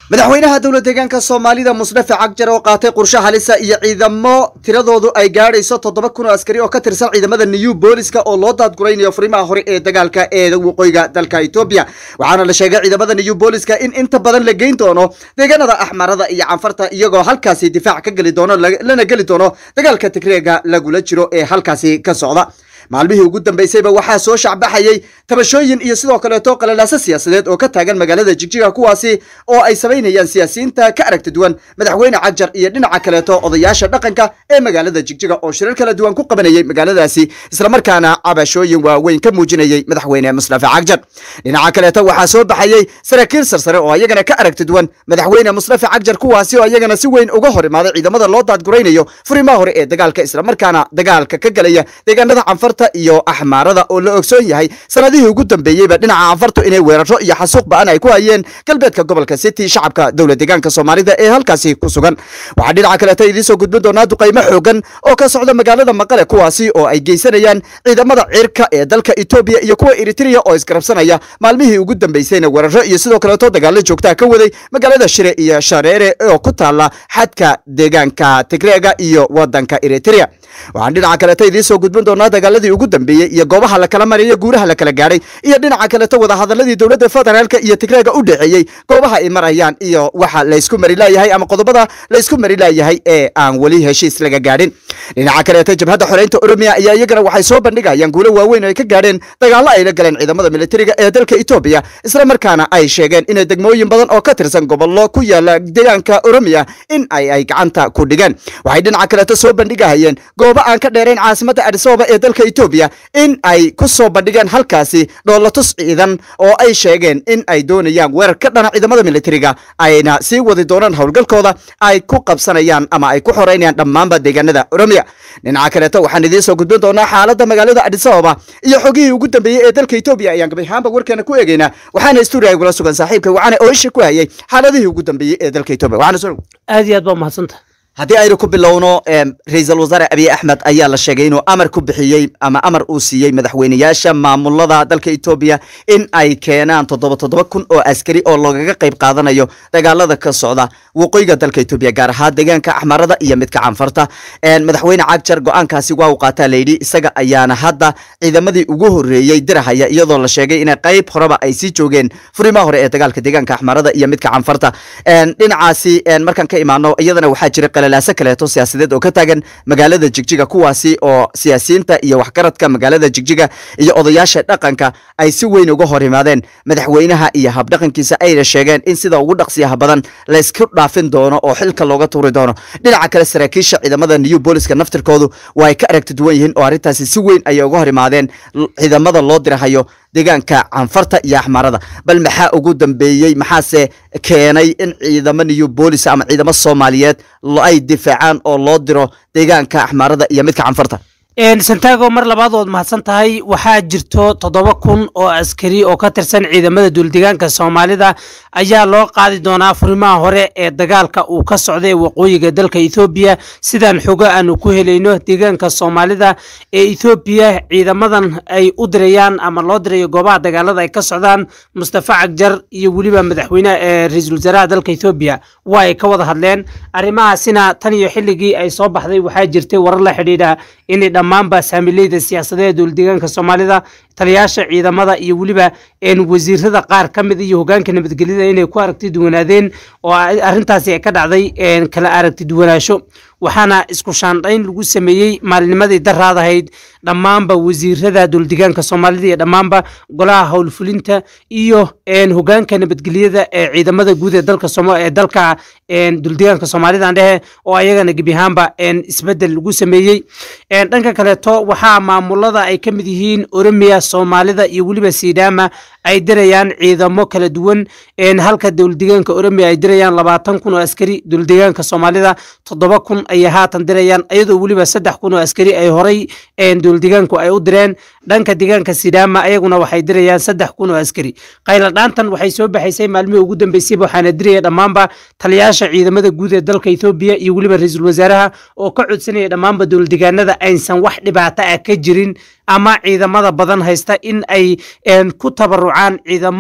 madaxweynaha dowlad deegaanka soomaalida musdafe cagjar oo qaatay qorshe halisa iyo ciidamo tiradoodu ay gaadhayso toddoba kun oo askari oo ka tirsan ciidamada new booliska oo loo daadguraynayo furimaha hore ee dagaalka ee waqooyiga dalka etoobiya waxaana la sheegay ciidamada new booliska in inta badan la geyn doono deegaanada axmarada iyo canfarta iyagoo halkaasi difaac ka geli doono lana geli doono dagaalka tigreega lagula jiro ee halkaasi ka socda maalmihii ugu dambeysayba waxaa soo shacbaxayay tabashooyin iyo sidoo kaleeto qalalaaso siyaasadeed oo ka taagan magaalada jigjiga kuwaasi oo ay samaynayaan siyaasiyiinta ka aragti duwan madaxweyne cagjar iyo dhinaca kaleeto odayaasha dhaqanka ee magaalada jigjiga oo shirar kala duwan ku qabanayay magaaladaasi islamarkaana cabashooyin waaweyn ka muujinayay madaxweyne musdafe cagjar dhinaca kaleeto waxaa soo baxayay saraakiil sarsare oo ayagana ka aragti duwan madaxweyne musdafe cagjar kuwaasi oo ayagana si weyn uga hor imaaday ciidamada loo daadguraynayo furimaha hore ee dagaalka islamarkaana dagaalka ka galaya deegaanada canfar iyo axmaarada oo la ogsoon yahay sanadihii ugu dambeeyeyba dhinaca anfartu inay weeraro iyo xasuuq ba-an ay ku hayeen galbeedka gobolka city shacabka dowlad deegaanka soomaalida ee halkaasi ku sugan waxaa dhinaca kaleeta idiin soo gudbin doonaa duqaymo xoogan oo ka socda magaalada maqale kuwaasi oo ay geysanayaan ciidamada cirka ee dalka etoobiya iyo kuwa eritrea oo isgarabsanaya maalmihii ugu dambeysayna weeraro iyo sidoo kaleeto dagaalo joogtaa ka waday magaalada shire iyo shareere oo ku taala xadka deegaanka tigreega iyo wadanka eritrea waxaan dhinaca kaleeta idiin soo gudbin doonaa dagaaladii ugu dambeeyey iyo goobaha la kala maraya guuraha la kala gaadhay iyo dhinaca kaleto wadahadaladii dowladda federaalka iyo tigreega u dhexeeyey goobaha ay marayaan iyo waxa laysku mari laayahay ama qodobada laysku mari laayahay ee aan weli heshiis laga gaadhin dhinaca kaleeta jabhadda xoreynta oromiya ayaa iyagana waxay soo bandhigayaan guulo waaweyn oo ay ka gaadheen dagaallo ay la galeen ciidamada militariga ee dalka etoobiya islamarkaana ay sheegeen inay degmooyin badan oo ka tirsan gobollo ku yaala deegaanka oromiya in ay ay gacanta ku dhigeen waxay dhinaca kaleeto soo bandhigahayeen goobo aan ka dheerayn caasimadda adisababa ee dalka etoobiya in ay ku soo bandhigeen halkaasi dhoolatus ciidan oo ay sheegeen in ay doonayaan weerar ka dhana ciidamada militariga ayna sii wadi doonaan howlgalkooda ay ku qabsanayaan ama ay ku xoreynayaan dhammaanba deegaanada oromiya dhinaca kaleeto waxaan idiin soo gudbin doonaa xaaladda magaalada adisababa iyo xogihii ugu dambeeyey ee dalka etoobiya ayaan gabayhaanba warkeena ku eegeynaa waxaana stuudiga igula sugan saaxiibka waxaana oisha ku hayay xaaladihii ugu dambeeyey ee dalka etoobiya waxaana soo aad iyo aad baa umahadsanta haddii aynu ku bilowno ra-iisul wasaare abiy axmed ayaa la sheegay inuu amar ku bixiyey ama amar uu siiyey madaxweyneyaasha maamulada dalka etoobiya in ay keenaan toddoba toddoba kun oo askari oo loogaga qayb qaadanayo dagaalada ka socda waqooyiga dalka etoobiya gaar ahaan deegaanka axmarada iyo midka canfarta madaxweyne cagjar go-aankaasi waa uu qaataa layidhi isaga ayaana hadda ciidamadii ugu horeeyey dirahaya iyadoo la sheegay inay qayb horeba ay sii joogeen furimaha hore ee dagaalka deegaanka axmarada iyo midka canfarta dhinacaasi markaan ka imaano iyadana waxaa jira qalalaase kaleeto siyaasadeed oo ka taagan magaalada jigjiga kuwaasi oo siyaasiyiinta iyo waxgaradka magaalada jigjiga iyo odayaasha dhaqanka ay si weyn uga hor yimaadeen madaxweynaha iyo habdhaqankiisa ayna sheegeen in sida ugu dhaqsiyaha badan laysku dhaafin doono oo xilka looga tuuri doono dhinaca kale saraakiisha ciidamada new booliska naftirkoodu waa ay ka aragti duwan yihiin oo arrintaasi si weyn ayay uga hor yimaadeen ciidamada loo dirahayo deegaanka canfarta iyo axmarada bal maxaa ugu dambeeyey maxaase keenay in ciidamo new boolis ama ciidamo soomaaliyeed ay difaacaan oo loo diro deegaanka axmaarada iyo midka canfarta santago mar labaad ood mahadsan tahay waxaa jirto toddoba kun oo askari oo ka tirsan ciidamada duuldegaanka soomaalida ayaa loo qaadi doonaa furimaha hore ee dagaalka uu ka socday waqooyiga dalka ethoobiya sidaan xogo aanu ku helayno deegaanka soomaalida ee ethoobiya ciidamadan ay u dirayaan ama loo dirayo goobaha dagaalada ay ka socdaan mustafa cagjar iyo weliba madaxweyneha ee ra-iisul wasaaraha dalka ethoobiya waa ay ka wada hadleen arrimahaasina tan iyo xilligii ay soo baxday waxaa jirtay warar la xidhiidha inay dhammaanba saamileyda siyaasadeed dowladeegaanka soomaalida taliyaasha ciidamada iyo weliba wasiirada qaar ka mid iyo hogaanka nabadgelyada inay ku aragti duwanaadeen oo arrintaasi ay ka dhacday kala aragti duwanaasho waxaana isku shaandhayn lagu sameeyey maalinimadii daraadahayd dhammaanba wasiirada dowladeegaanka soomaalida iyo dhammaanba golaha howlfulinta iyo hogaanka nabadgelyada ee ciidamada guud ee dalka ee dalka dowladeegaanka soomaalida dhehe oo ayagana gebi ahaanba isbedel lagu sameeyey dhanka kaleeto waxaa maamulada ay ka mid yihiin oromiya soomaalida iyo weliba sidaama ay dirayaan ciidamo kala duwan halka dowladeegaanka oromiya ay dirayaan labaatan kun oo askari dowladeegaanka soomaalida toddoba kun ayay haatan dirayaan iyadoo weliba saddex kun oo askari ay horay dowladeegaanku ay u direen dhanka deegaanka sidaama ayaguna waxay dirayaan saddex kun oo askari qayladhaantan waxay soo baxaysay maalmihii ugu dambeysayba waxaana diraya dhammaanba taliyaasha ciidamada guud ee dalka ethoobiya iyo weliba ra-iisul wasaaraha oo ka codsanaya dhammaanba dowladeegaanada aysan wax dhibaato ah ka jirin ama ciidamada badan haysta in ay ku tabarucaan ciidamo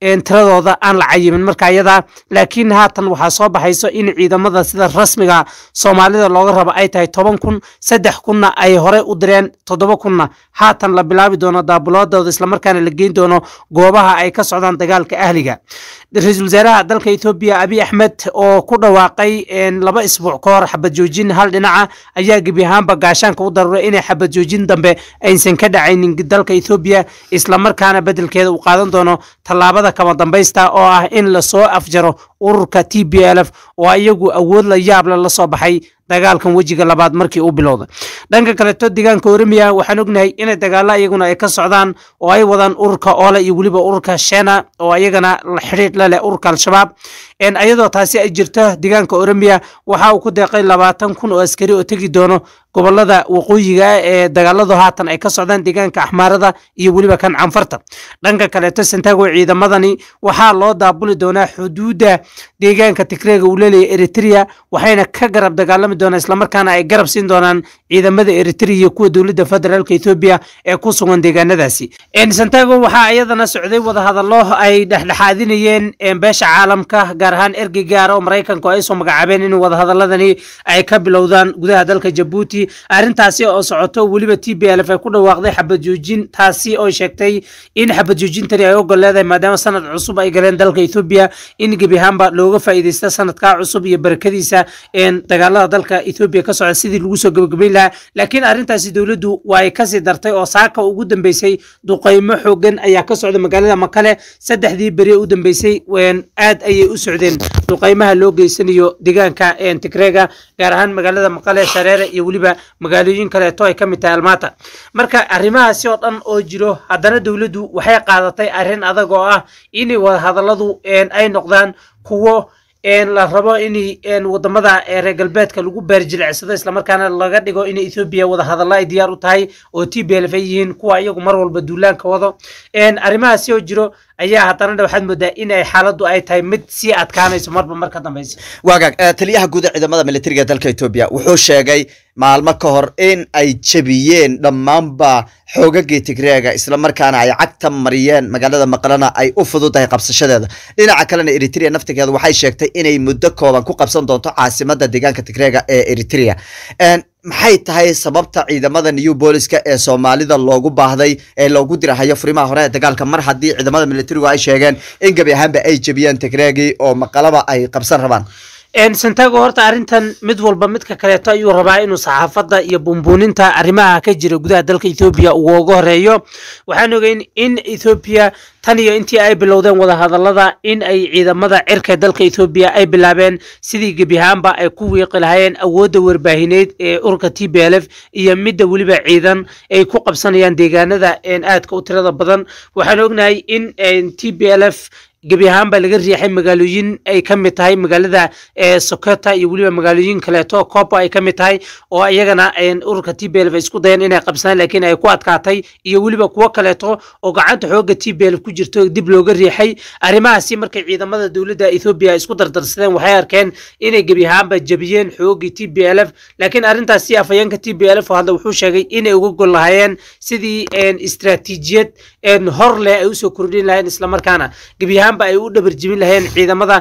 tiradooda aan la cayimin marka iyada laakiin haatan waxaa soo baxayso in ciidamada sida rasmiga soomaalida looga rabo ay tahay toban kun saddex kunna ay horey u direen toddoba kunna haatan la bilaabi doono daabuloodooda islamarkaana la geyn doono goobaha ay ka socdaan dagaalka ahliga ra-iisul wasaaraha dalka etoobiya abiy axmed oo ku dhawaaqay laba isbuuc ka hor xabad joojin hal dhinaca ayaa gebi ahaanba gaashaanka u daruuray inay xabad joojin dambe aysan ka dhacaynin dalka etoobiya islamarkaana bedelkeeda uu qaadan doono tallaabada kama dambaysta oo ah in lasoo afjaro ururka t b l f oo iyagu awood la yaable la soo baxay dagaalkan wejiga labaad markii uu bilowday dhanka kaleto deegaanka oromia waxaan ognahay inay dagaalo iyaguna ay ka socdaan oo ay wadaan ururka oole iyo weliba ururka shena oo iyagana xidhiidh la leh ururka al-shabaab iyadoo taasi ay jirto deegaanka oromia waxa uu ku deeqay labaatan kun oo askari oo tegi doono gobolada waqooyiga ee dagaaladu haatan ay ka socdaan deegaanka axmaarada iyo weliba kan canfarta dhanka kaleeto santago ciidamadani waxaa loo daabuli doonaa xuduudda deegaanka tigreega uu leeyahay eritrea waxayna ka garab dagaalami doonaan islamarkaana ay garab siin doonaan ciidamada eritrea iyo kuwa dowladda federaalka etoobiya ee ku sugan deegaanadaasi santago waxaa iyadana socday wadahadallo ay dhexdhexaadinayeen beesha caalamka gaar ahaan ergey gaara oo maraykanku ay soo magacaabeen in wadahadaladani ay ka bilowdaan gudaha dalka jabuuti arrintaasi oo socoto weliba t b l f ay ku dhawaaqday xabad joojin taasi oo sheegtay in xabad joojintani ay ogol leedahay maadaama sanad cusub ay galeen dalka etoobiya in gebi ahaanba looga faa'iidaysta sanadkaa cusub iyo barakadiisa dagaalada dalka etoobiya ka socda sidii lagu soo gabagabayn lahaa laakiin arrintaasi dowladdu waa ay kasii dartay oo saaka ugu dambeysay duqaymo xoogan ayaa ka socda magaalada makale saddexdii beri u dambeysay aad ayay u socdeen duqaymaha loo geysanayo deegaanka tigreega gaar ahaan magaalada maqale shareere iyo weliba magaalooyin kaleeto ay ka mid tahay almaata marka arrimahaasi oo dhan oo jiro haddana dowladdu waxay qaadatay arrin adag oo ah inay wadahadalladu ay noqdaan kuwo la rabo in wadamada reer galbeedka lagu baarjilicsado islamarkaana laga dhigo in ethoobiya wadahadalla ay diyaar u tahay oo t b l f ay yihiin kuwa iyagu mar walba duulaanka wado arrimahaasi oo jiro ayaa haddana waxaad moodaa in ay xaaladdu ay tahay mid sii adkaanayso marba mar ka dambaysa waagaag taliyaha guud ee ciidamada militariga dalka etoobiya wuxuu sheegay maalmo ka hor in ay jebiyeen dhammaanba xoogagii tigreega islamarkaana ay cagta mariyeen magaalada maqlana ay u fududahay qabsashadeeda dhinaca kalena eritrea naftigeeda waxay sheegtay inay muddo kooban ku qabsan doonto caasimada deegaanka tigreega ee eritrea maxay tahay sababta ciidamada new booliska ee soomaalida loogu baahday ee loogu dirahayo furimaha hore ee dagaalka mar haddii ciidamada militarigu ay sheegeen in gebi ahaanba ay jebiyeen tigreegii oo maqalaba ay qabsan rabaan santago horta arrintan mid walba midka kaleeto ayuu rabaa inuu saxaafadda iyo bumbuuninta arrimaha ka jira gudaha dalka ethoobiya uu uga horeeyo waxaan ogeyn in ethoobiya tan iyo intii ay bilowdeen wadahadallada in ay ciidamada cirka dalka ethoobiya ay bilaabeen sidii gebi ahaanba ay ku wiiqi lahaayeen awoodda warbaahineed ee ururka t b l f iyo midda weliba ciidan ay ku qabsanayaan deegaanada aadka u tirada badan waxaan ognahay in t b l f gebi ahaan baa laga riixay magaalooyin ay ka mid tahay magaalada sokota iyo weliba magaalooyin kaleeto copo ay ka mid tahay oo iyagana ururka t b l f isku dayeen inay qabsadaan laakiin ay ku adkaatay iyo weliba kuwo kaleeto oo gacanta xooga t b l ku jirto dib looga riixay arrimahaasi markay ciidamada dowladda ethoobiya isku dardarsadeen waxay arkeen inay gebi ahaanba jebiyeen xoogii t b l f laakiin arrintaasi afhayeenka t b l f oo hadda wuxuu sheegay inay uga gol lahaayeen sidii istiraatiijiyad hor leh ay usoo kordhin lahayeen islamarkaana gebi ahaan ay u dhabar jibin lahayeen ciidamada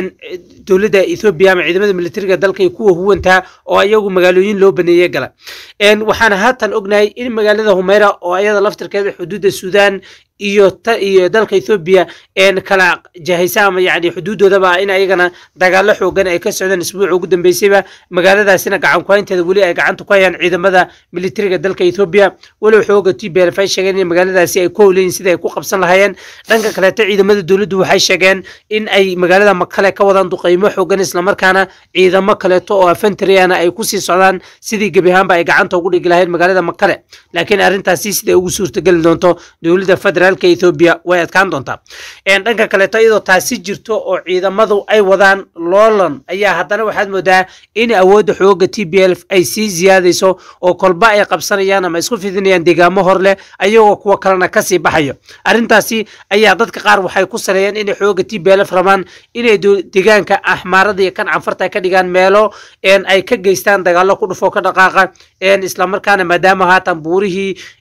dowladda ethoobiya ama ciidamada militariga dalka iyo kuwa huwantaa oo iyagu magaalooyin loo baneeye gala waxaana haatan ognahay in magaalada humeyra oo ayada laftirkeeda xuduudda suudaan iyo iyo dalka ethoobiya kala jahaysa ama yani xuduudoodaba in ayagana dagaalo xoogan ay ka socdeen isbuuca ugu dambeysayba magaaladaasina gacan kuhaynteeda weli ay gacanta ku hayaan ciidamada militariga dalka ethoobiya walow xooga t b l f ay sheegeen in magaaladaasi ay ku howleyin sida ay ku qabsan lahaayeen dhanka kaleeto ciidamada dowladdu waxay sheegeen in ay magaalada makale ka wadaan duqaymo xoogan islamarkaana ciidamo kaleeto oo afentriana ay kusii socdaan sidii gebi ahaanba ay gacanta ugu dhigi lahayd magaalada makale laakiin arrintaasi siday ugu suurtageli doonto dowladda federal ethoobiya way adkaan doontaa dhanka kaleeto iyadoo taasi jirto oo ciidamadu ay wadaan loolan ayaa haddana waxaad moodaa in awoodda xooga t b l ay sii ziyaadayso oo kolba ay qabsanayaan ama isku fidinayaan deegaamo hor leh ayagoo kuwo kalena kasii baxayo arrintaasi ayaa dadka qaar waxay ku saleeyeen inay xooga t b l f rabaan inay deegaanka axmaarada iyo kan canfarta ay ka dhigaan meelo ay ka geystaan dagaalo ku dhufoo ka dhaqaaqa islamarkaana maadaama haatan buurihii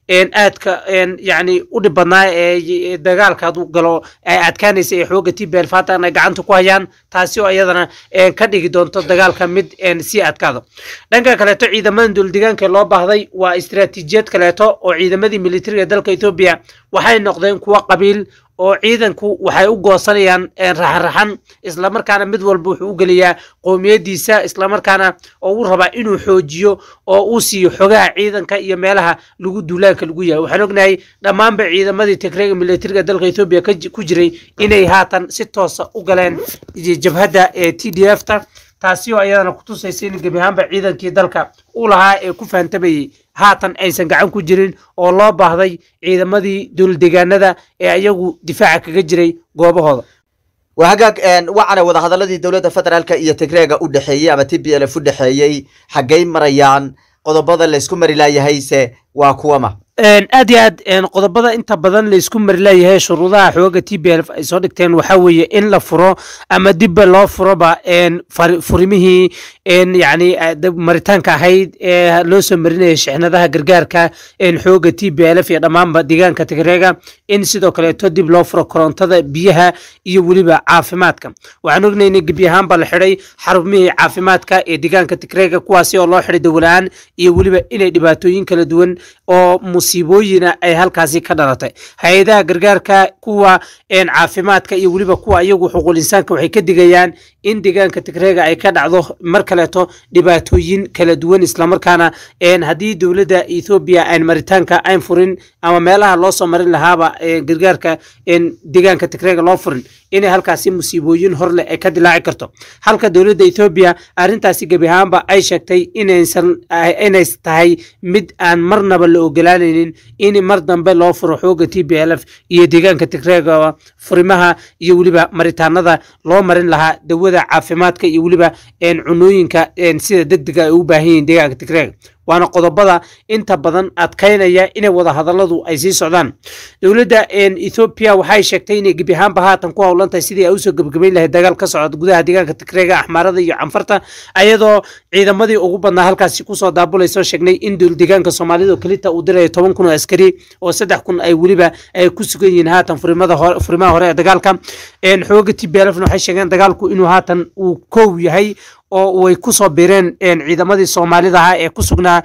aadka yani u dhib badnaa ee dagaalka hadduu galo ay adkaanaysa ee xooga t b l fatan ay gacanta ku hayaan taasi oo iyadana ka dhigi doonto dagaalka mid sii adkaado dhanka kaleeto ciidamada duuldegaanka loo baahday waa istiraatiijiyad kaleeto oo ciidamadii militariga dalka etoobiya waxay noqdeen kuwo qabiil oo ciidanku waxay u goosanayaan raxanraxan islamarkaana mid walba wuxuu u geliyaa qowmiyadiisa islamarkaana oo uu rabaa inuu xoojiyo oo uu siiyo xogaha ciidanka iyo meelaha lagu duulaanka lagu yahay waxaan ognahay dhammaanba ciidamadii tigreega militariga dalka etoobiya ku jiray inay haatan si toosa u galeen jabhadda ee t d f ta taasi oo ayadana kutusaysa in gebi ahaanba ciidankii dalka u lahaa ee ku fahantamayey haatan aysan gacan ku jirin oo loo baahday ciidamadii duuldegaanada ee ayagu difaaca kaga jiray goobahooda waa hagaag wacana wadahadaladii dowladda federaalka iyo tigreega u dhexeeyey ama t b l f u dhexeeyey xaggay marayaan qodobada laysku mari laayahayse waa kuwama aad iyo aad qodobada inta badan laysku mari leeyahay shuruudaha xooga t b l ay soo dhigteen waxaa weeye in la furo ama dibba loo furoba furimihii yani maritaanka ahayd ee loo soo marinaya shixnadaha gargaarka xooga t b l f iyo dhammaanba deegaanka tigreega in sidoo kaleeto dib loo furo korontada biyaha iyo weliba caafimaadka waxaan ognayna gebi ahaanba la xidhay xarumihii caafimaadka ee deegaanka tigreega kuwaasi oo loo xidhay dawalaan iyo weliba inay dhibaatooyin kala duwan oo musiibooyina ay halkaasi ka dhalatay hay-adaha gargaarka kuwa caafimaadka iyo weliba kuwa iyagu xuquul insaanka waxay ka digayaan in deegaanka tigreega ay ka dhacdo mar kaleeto dhibaatooyin kala duwan islamarkaana haddii dowladda ethoobiya aan maritaanka ayn furin ama meelaha loo soo marin lahaaba gargaarka deegaanka tigreega loo furin inay halkaasi musiibooyin horleh ay ka dilaaci karto halka dowladda ethoobiya arrintaasi gebi ahaanba ay sheegtay inaysan inay tahay mid aan marnaba la ogolaanaynin in mar dambe loo furo xooga t b l f iyo deegaanka tigreega furimaha iyo weliba maritaanada loo marin lahaa dawada caafimaadka iyo weliba cunooyinka sida degdega ay u baahan yihiin deegaanka tigreega waana qodobada inta badan adkaynaya inay wadahadaladu ay sii socdaan dowladda ethoobiya waxay sheegtay inay gebi ahaanba haatan ku howlan tahay sidii ay usoo gebagabayn lahayd dagaal ka socda gudaha deegaanka tigreega axmaarada iyo canfarta ayadoo ciidamadii ugu badnaa halkaasi kusoo daabulayso sheegnay in deegaanka soomaalida oo kelita uu dirayo toban kun oo askari oo saddex kun ay weliba ay ku sugan yihiin haatan furimaha hore ee dagaalka xooga t b lfna waxay sheegeen dagaalku inuu haatan uu kow yahay oo way ku soo bireen ciidamadii soomaalidaha ee ku sugnaa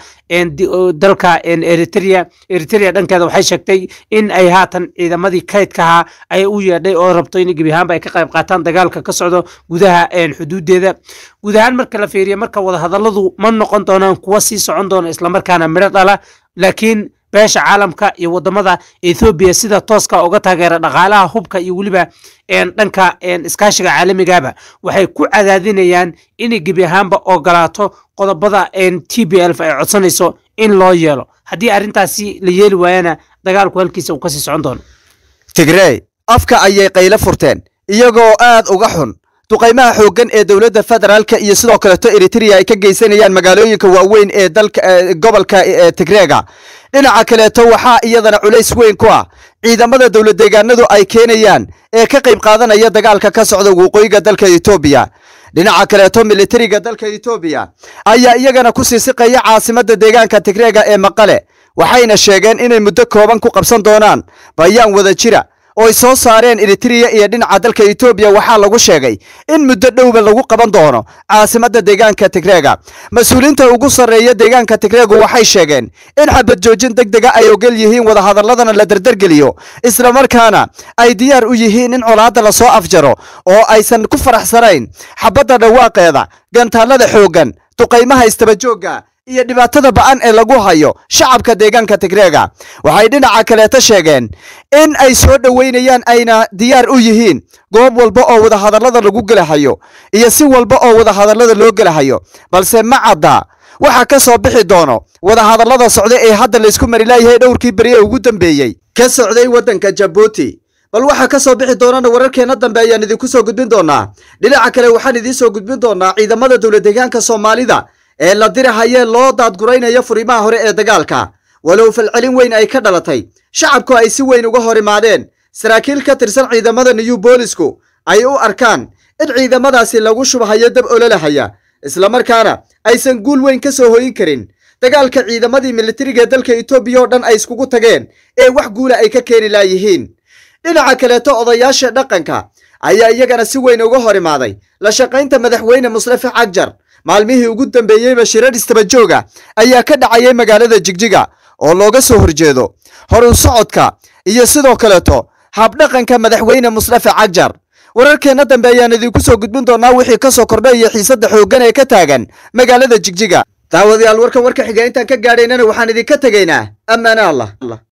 dalka eritrea eritrea dhankeeda waxay sheegtay in ay haatan ciidamadii kaydkaha ay u yeedhay oo rabto in gebi ahaanba ay ka qayb qaataan dagaalka ka socdo gudaha xuduudeeda guud ahaan marka la fiiriyo marka wadahadaladu ma noqon doonaan kuwa sii socon doona islamarkaana midho dhala laakiin beesha caalamka iyo wadamada ethoobiya sida tooska uga taageera dhaqaalaha hubka iyo weliba dhanka iskaashiga caalamigaba waxay ku cadaadinayaan inay gebi ahaanba ogolaato qodobada t b lf ay codsanayso in loo yeelo haddii arrintaasi la yeeli waayana dagaalku halkiisa uu kasii socon doono tigrey afka ayay qaylo furteen iyagoo aad uga xun duqaymaha xooggan ee dowladda federaalka iyo sidoo kaleto eritrea ay ka geysanayaan magaalooyinka waaweyn ee dalka gobolka tigreega dhinaca kaleeto waxaa iyadana culays weyn ku ah ciidamada dowlad deegaanadu ay keenayaan ee ka qayb qaadanaya dagaalka ka socda waqooyiga dalka etoobiya dhinaca kaleeto militariga dalka etoobiya ayaa iyagana ku siisiqaya caasimadda deegaanka tigreega ee maqale waxayna sheegeen inay muddo kooban ku qabsan doonaan bayaan wada jira oo ay soo saareen eritrea iyo dhinaca dalka etoobiya waxaa lagu sheegay in muddo dhowba lagu qaban doono caasimadda deegaanka tigreega mas-uuliinta ugu sarreeya deegaanka tigreegu waxay sheegeen in xabad joojin deg dega ay ogol yihiin wadahadaladana la dardargeliyo islamarkaana ay diyaar u yihiin in colaadda lasoo afjaro oo aysan ku faraxsanayn xabadda dhawaaqeeda gantaallada xooggan duqaymaha istabajoogga iyo dhibaatada ba'an ee lagu hayo shacabka deegaanka tigreega waxay dhinaca kaleeta sheegeen in ay soo dhoweynayaan ayna diyaar u yihiin goob walba oo wadahadallada lagu gelahayo iyo si walba oo wadahadallada loo gelahayo balse ma cadda waxa ka soo bixi doono wadahadallada socda ee hadda laysku mari laayahay dhowrkii beri ee ugu dambeeyey ka socday waddanka jabuuti bal waxaa ka soo bixi doonana wararkeenna dambe ayaan idinku soo gudbin doonaa dhinaca kale waxaan idiin soo gudbin doonaa ciidamada dowlad deegaanka soomaalida ee la dirahayee loo daadguraynayo furimaha hore ee dagaalka walow falcelin weyn ay ka dhalatay shacabku ay si weyn uga hor imaadeen saraakiil ka tirsan ciidamada new boolisku ay u arkaan in ciidamadaasi lagu shubhayo dab ololahaya islamarkaana aysan guul weyn ka soo hoyin karin dagaalka ciidamadii militariga dalka etoobiya oo dhan ay iskugu tageen ee wax guula ay ka keeni laayihiin dhinaca kaleeto odayaasha dhaqanka ayaa iyagana si weyn uga hor imaaday la shaqaynta madaxweyne musrafe cagjar maalmihii ugu dambeeyeyba shirar istabajooga ayaa ka dhacayay magaalada jigjiga oo looga soo horjeedo horun socodka iyo sidoo kaleeto habdhaqanka madaxweyne musrafe cagjar wararkeenna dambe ayaan idinku soo gudbin doonaa wixii ka soo kordhay iyo xiisadda xooggan ee ka taagan magaalada jigjiga daawadayaal warkan warka xiga intaan ka gaadhaynana waxaan idinka tegaynaa ammaane allah